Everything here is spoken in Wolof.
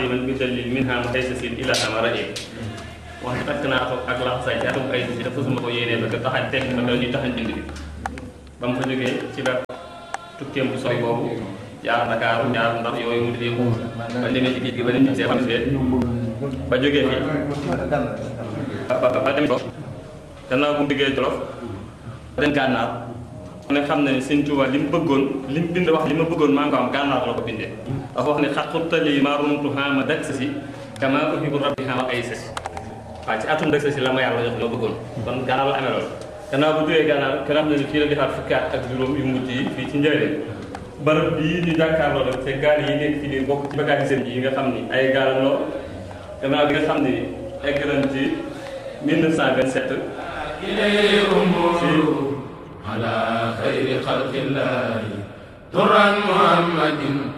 xadiman bi dalil min ha muhaysasin ila amara wax takk naa ko ak laxasaay ci atum ay si dafa suma ko yéenee ba ko taxañ tekk ba doon ñu taxañ bind bi ba mu fa jógee ci la tukkeem bu sori boobu jaar Dakar jaar ndax yooyu mu def yëpp ba demee ci géej gi ba dem ci see xam see ba jógee fii ba ba ba dem Jolof gannaaw bu mu diggee Jolof dem gànnaar mu ne xam na ne Sëñ Tuubaa li mu bëggoon li mu bind wax li ma bëggoon maa ngi ko am gànnaar la ko bindee dafa wax ne xat xurtali maa rumtu xaama dak sa si kama uhibbu rabbi xaama ay sa si waaw ci atum dak sa si la ma yàlla jox loo bëggoon kon gànnaar la amee loolu gannaaw bu jógee gànnaar kenn xam ne ne fii la defaat fukki at ak juróom yu mujj yi fii ci njëriñ barab bii ñu jàkkaarloo nag te gaal yi nekk ci biir bokk ci bagage seen yi nga xam ni ay gaalam loo gannaaw bi nga xam ni egg nañ ci 1927 إليه أمور على خير خلق الله ترى محمد